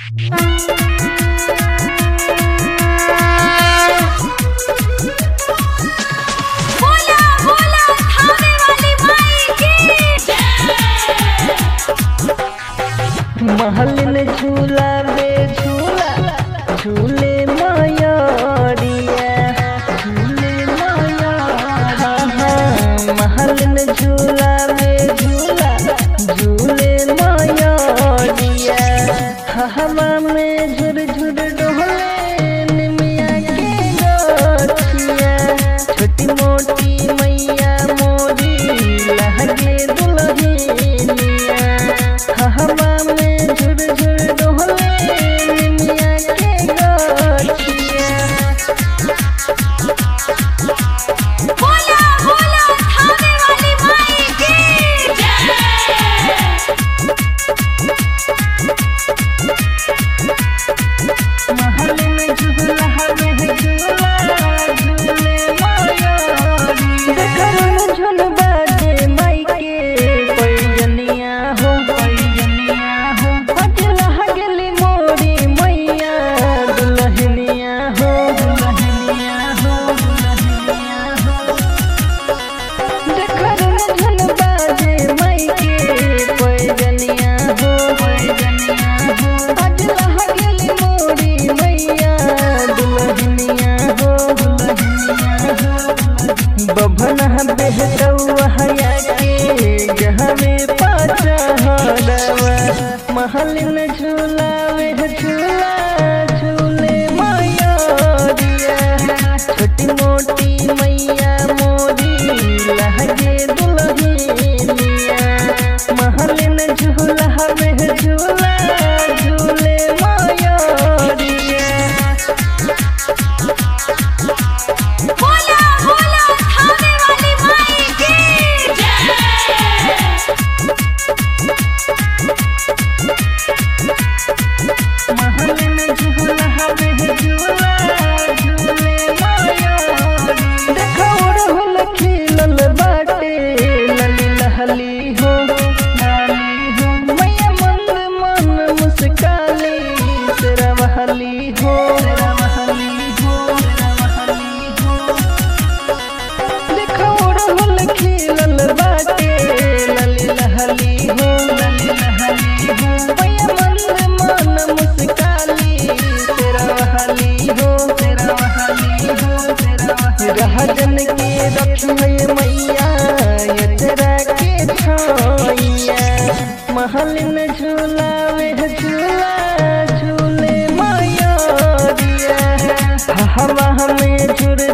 बोला बोला थाने वाली माई की महलिन झूला बे झूला झूले मायारिया झूले माया महलिन झूला बे झूला झूले मायारिया हवा में झुर झुर डोले निमिया के गोठिया छोटी मोटी मैया मोरी लहगे दुल्हनिया हवा में झुर झुर डोले निमिया के गोठिया बोला बोला थाने वाली माई की महल में झूला हवे झूला झूले मायारी देखन झुन बाजे माई के पैजनिया हो पैजनिया हो अजला हगली मोरी मैया दुल्हनिया हो दुल्हनिया हो दुल्हनिया हो देखन झुन बाजे माई के पैजनिया हो पैजनिया हो अजला हगली मोरी मैया दुल्हनिया हो दुल्हनिया हो बभन बेहतौआ हया के गहवे पाचा हरवा महलिन झूलावे झूला झूले माया दिया छोटी मोटी मैया मोरी लहगे दुल्हनिया महलिन झूला हवे झूला झूले माया दिया बोला बोला थाने वाली माई की महल में झूला हवे झूला झूले माया देखो रहल खिलल बाटे लली लहली हो लाली हो मैया मन मन मुस्काली तेरा बहली हो तेरा बहली हो तेरा बहली हो देखो रहल खिलल बाटे लली लहली हो लली लहली हो मैया मन मन मुस्काली तेरा बहली हो तेरा बहली हो तेरा बहली रहजन के रखिए मैया ये तेरा के छाइया महल में झूलावे झूला झूले माया दिया हवा में झुर